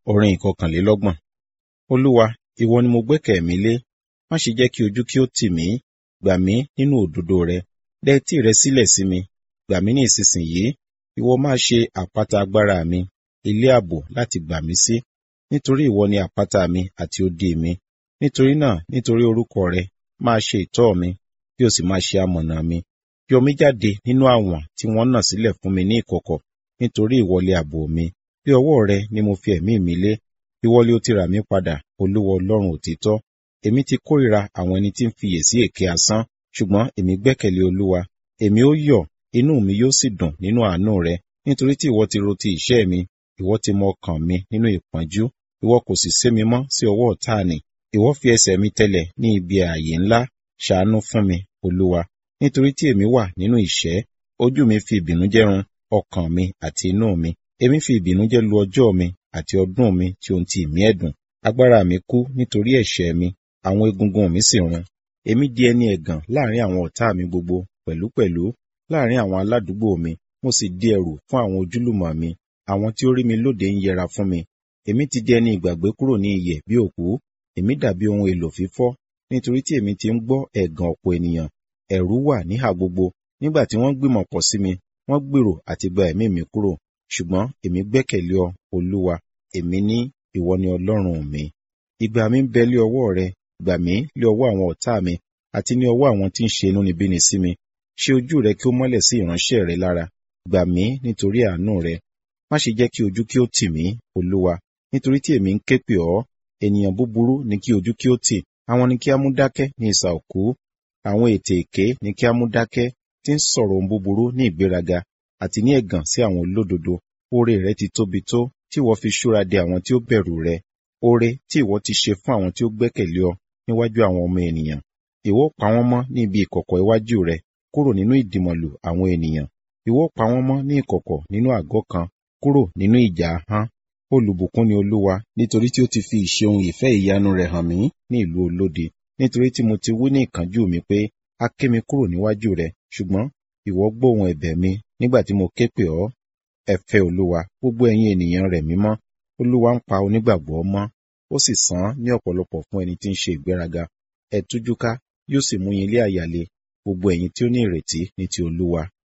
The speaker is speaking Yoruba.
Orin ìkọkànlélọ́gbọ̀n. Olúwa, ìwọ ni mo gbẹ́kẹ̀ mi lé. Má ṣe jẹ́ kí ojú kí ó tì mí. Gbà mí nínú òdodo rẹ. Dẹ etí rẹ sílẹ̀ sí mi. Gbà mí ní ìsinsìnyí. Ìwọ máa ṣe àpáta agbára mi, ilé ààbò láti gbà mí sí. Nítorí ìwọ ni àpáta mi àti odi mi. Nítorí náà, nítorí orúkọ rẹ, máa ṣe ìtọ́ mi, kí o sì máa ṣe amọ̀nà mi. Yọ mí jáde nínú àwọ̀n tí wọ́n nà sílẹ̀ fún mi ní ìkọ̀kọ̀, nítorí ìwọlé ààbò mi. Bí ọwọ́ rẹ ni mo fi ẹ̀mí mi lé. Ìwọlé ó ti rà mí padà, Olúwa Ọlọ́run òtítọ́. Èmi ti kórìíra àwọn ẹni tí ń fiyèsí èké asán, ṣùgbọ́n èmi gbẹ́kẹ̀lé Olúwa. Èmi ó yọ̀, inú mi yóò sì dùn nínú àánú rẹ, nítorí tí ìwọ ti ro ti ìṣẹ́ mi, ìwọ ti mọ ọkàn mi nínú ìpọ́njú, ìwọ kò sì sé mi mọ́ sí ọwọ́ ọ̀tá nì. Ìwọ fi ẹsẹ̀ mi tẹlẹ̀ ní ibi ààyè ńlá, ṣàánú fún mi, Olúwa. Nítorí tí èmi wà nínú ìṣẹ́, ojú mi fi ìbìnújẹ́ run ọkàn mi àti inú mi. Èmi fi ìbìnújẹ́ lu ọjọ́ mi àti ọdún mi tí ohun ti ìmí ẹ̀dùn. Agbára mi kú nítorí ẹ̀ṣẹ̀ mi, àwọn egungun mi sì run. Èmi di ẹni ẹ̀gàn láàrin àwọn ọ̀tá mi gbogbo pẹ̀lúpẹ̀lú láàrin àwọn aládùúgbò mi, mo sì di ẹrù fún àwọn ojúlùmọ̀ mi. Àwọn tí ó rí mi lóde ń yẹra fún mi. Èmi ti di ẹni ìgbàgbé kúrò ní iyè bí òkú. Èmi dàbí ohun èlò fífọ́, nítorí tí èmi ti ń gbọ́ ẹ̀gàn ọ̀pọ̀ ènìyàn. Ẹ̀rù wà níhà gbogbo. Nígbà tí wọ́n gbìmọ̀ pọ̀ sí mi, wọ́n gbèrò àti gba ẹ̀mí mi kúrò. Ṣùgbọ́n èmi gbẹ́kẹ̀lé ọ, Olúwa. Èmi ní, ìwọ ni Ọlọ́run mi. Ìgbà mi ń bẹ lé ọwọ́ rẹ, gbà mí lé ọwọ́ àwọn ọ̀tá mi, àti ní ọwọ́ àwọn tí ń ṣe inúnibíni sí mi. Ṣe ojú rẹ kí ó mọ́lẹ̀ sí ìránṣẹ́ rẹ lára. Gbà mí nítorí àánú rẹ. Má ṣe jẹ́ kí ojú kí ó tì mí, Olúwa, nítorí tí èmi ń ké pè ọ́. Ènìyàn búburú ni kí ojú kí ó tì, àwọn ni kí á mú dákẹ́ ní isà òkú. Àwọn ètè èké ni kí á mú dákẹ́, tí ń sọ̀rọ̀ ohun búburú ní ìgbéraga, àti ní ẹ̀gàn sí àwọn olódodo. Oore rẹ ti tóbi tó, tí ìwọ fi ṣúra de àwọn tí ó bẹ̀rù rẹ. Oore tí ìwọ ti ṣe fún àwọn tí ó gbẹ́kẹ̀lé ọ níwájú àwọn ọmọ ènìyàn. Ìwọ pa wọ́n mọ́ ní ibi ìkọ̀kọ̀ iwájú rẹ, kúrò nínú ìdìmọ̀lù àwọn ènìyàn. Ìwọ pa wọ́n mọ́ ní ìkọ̀kọ̀ nínú àgọ́ kan, kúrò nínú ìjà ahọ́n. Olùbùkún ni Olúwa, nítorí tí ó ti fi ìṣeun ìfẹ́ ìyanu rẹ̀ hàn mí ní ìlú olódi. Nítorí tí mo ti wí ní ìkánjú mi pé, a ké mi kúrò níwájú rẹ, ṣùgbọ́n ìwọ gbóhùn ẹ̀bẹ̀ mi nígbà tí mo ké pè ọ́. Ẹ fẹ́ Olúwa, gbogbo ẹ̀yin ènìyàn rẹ̀ mímọ́. Olúwa ń pa onígbàgbọ́ mọ́, ó sì san án ní ọ̀pọ̀lọpọ̀ fún ẹni tí ń ṣe ìgbéraga. Ẹ tújú ká, yóò sì mú yín lé àyà le, gbogbo ẹ̀yin tí ó ní ìrètí ní ti Olúwa.